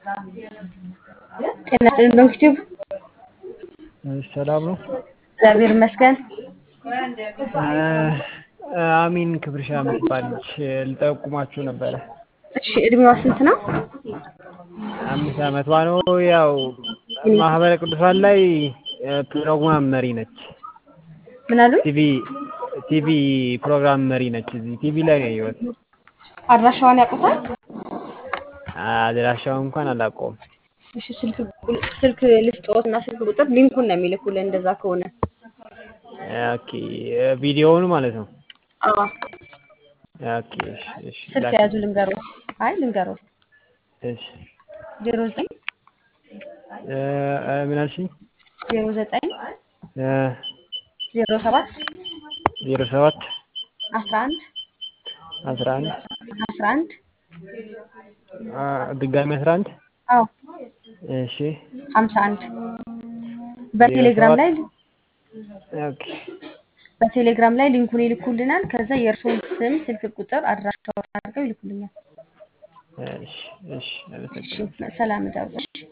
ጤና ይስጥልኝ ዶክቲቭ ሰላም ነው። እግዚአብሔር ይመስገን። አሚን ክብርሻ የምትባል ልጅ ልጠቁማችሁ ነበረ። እሺ እድሜዋ ስንት ነው? አምስት ዓመቷ ነው። ያው ማህበረ ቅዱሳን ላይ ፕሮግራም መሪ ነች። ምን አሉኝ? ቲቪ ቲቪ ፕሮግራም መሪ ነች። እዚህ ቲቪ ላይ ነው ያየሁት። አድራሻዋን ያውቁታል? አድራሻውን እንኳን አላውቀውም። እሺ ስልክ ስልክ ልስጥዎት እና ስልክ ቁጥር ሊንኩን ነው የሚልኩልን እንደዛ ከሆነ ኦኬ ቪዲዮውን ማለት ነው። አዎ ኦኬ እሺ እሺ ስልክ ላክ- የያዙ ልንገሮት። አይ ልንገሮት እሺ ዜሮ ዘጠኝ እ እ ምን አልሽኝ? ዜሮ ዘጠኝ እ ዜሮ ሰባት ዜሮ ሰባት አስራ አንድ አስራ አንድ አስራ አንድ አ ድጋሚ አስራ አንድ አዎ እሺ ሀምሳ አንድ በቴሌግራም ላይ ኦኬ በቴሌግራም ላይ ሊንኩን ይልኩልናል። ከዛ የእርስዎን ስም፣ ስልክ ቁጥር፣ አድራሻውን አድርገው ይልኩልኛል። እሺ እሺ እሺ አመሰግናለሁ። ሰላም እደሩ። እሺ